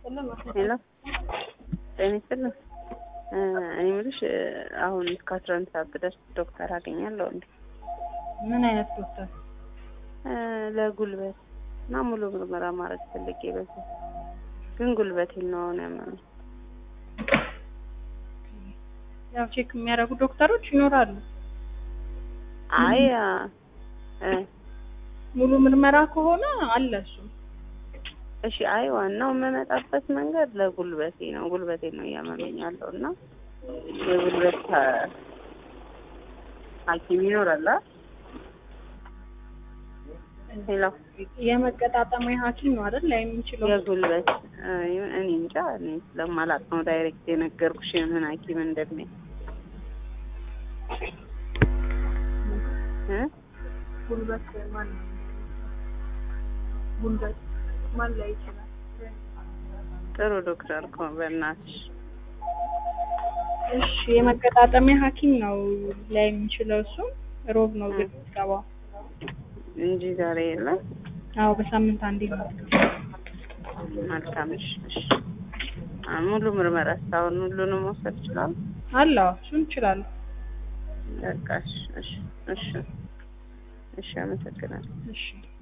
ይስጥልን። ሄሎ ጤና ይስጥልን። እኔ የምልሽ አሁን እስከ አስራ አንድ ሰዓት ብደርስ ዶክተር አገኛለሁ እንዴ? ምን አይነት ዶክተር? ለጉልበት እና ሙሉ ምርመራ ማድረግ ፈልጌ በዛ ግን ጉልበቴን ነው አሁን ያመመኝ። ያው ቼክ የሚያደርጉ ዶክተሮች ይኖራሉ። አይ እ ሙሉ ምርመራ ከሆነ አለ እሱ። እሺ አይ ዋናው የምመጣበት መንገድ ለጉልበቴ ነው። ጉልበቴ ነው እያመመኝ ያለው እና የጉልበት ሐ- ሐኪም ይኖራል አ ሄሎ የመገጣጠሚያ ሐኪም ነው አይደል ላይ የሚችለው? የጉልበት እ እኔ እንጃ እኔ ስለማላውቅ ነው ዳይሬክት የነገርኩሽ የምን ሐኪም እንደሚል እ ጉልበት ማን ነው? ጉልበት ማን ላይ ይችላል? ጥሩ ዶክተር እኮ በእናትሽ እሺ የመገጣጠሚያ ሐኪም ነው ላይ የሚችለው እሱ። ሮብ ነው ግን የሚገባው። እንጂ ዛሬ የለም። አዎ በሳምንት አንዴ ነው። መልካም እሺ እሺ አ ሙሉ ምርመራ እስካሁን ሁሉንም መውሰድ ይችላል። አለ አዎ፣ እሱን ይችላሉ። በቃ እሺ እሺ እሺ እሺ አመሰግናለሁ። እሺ